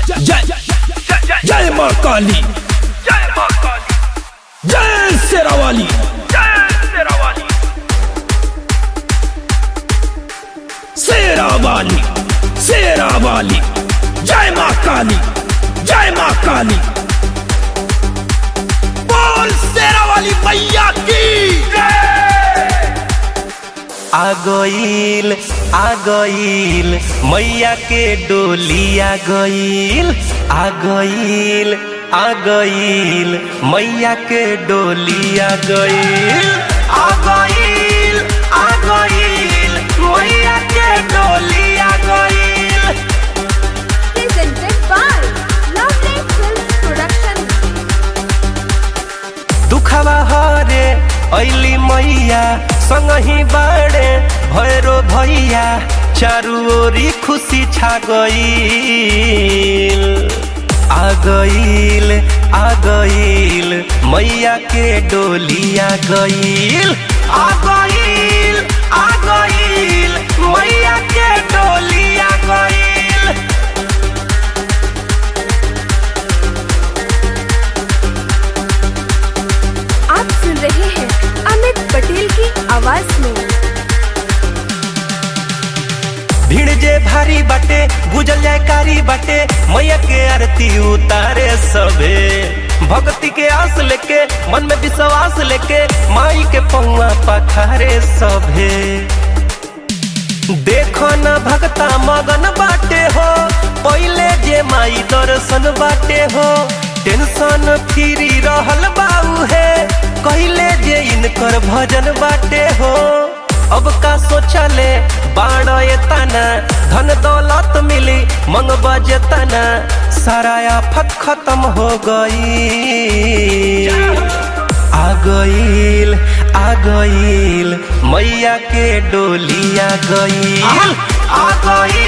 जय जय माँ काली जय माँ काली जय शेरावाली जय शेरावाली शेरावाली शेरावाली जय माँ काली जय माँ काली बोल शेरावाली मैया की आ गईल आ गईल मैया के डोली आ गईल आ गईल आ गईल मैया के डोली आ गईल आ गईल आ गईल मैया के डोली आ गईल presented by Lovely Films Production. दुखवा हरे ऐली मैया संगही बाड़े भैरो भैया चारू ओरी खुशी छा गईल आ गईल आ गईल मैया के डोली आ गईल आ गईल आ गईल मैया के डोली आ गईल आप सुन रहे हैं अमित पटेल की आवाज में भीड़ जे भारी बाटे गुजल जयकारी बाटे मैया के आरती उतारे सबे भक्ति के आस लेके मन में विश्वास लेके माई के पौआ पखारे सभे देखो न भक्ता मगन बाटे हो पहले जे माई दर्शन बाटे हो टेंशन फ्री रहल बाऊ है कहले जे इनकर भजन बाटे हो अब का सोचले बाण तना धन दौलत मिली मंग बजतना सारा आफत खत्म हो गई आ गईल आ गईल मैया के डोली आ गईल आ गईल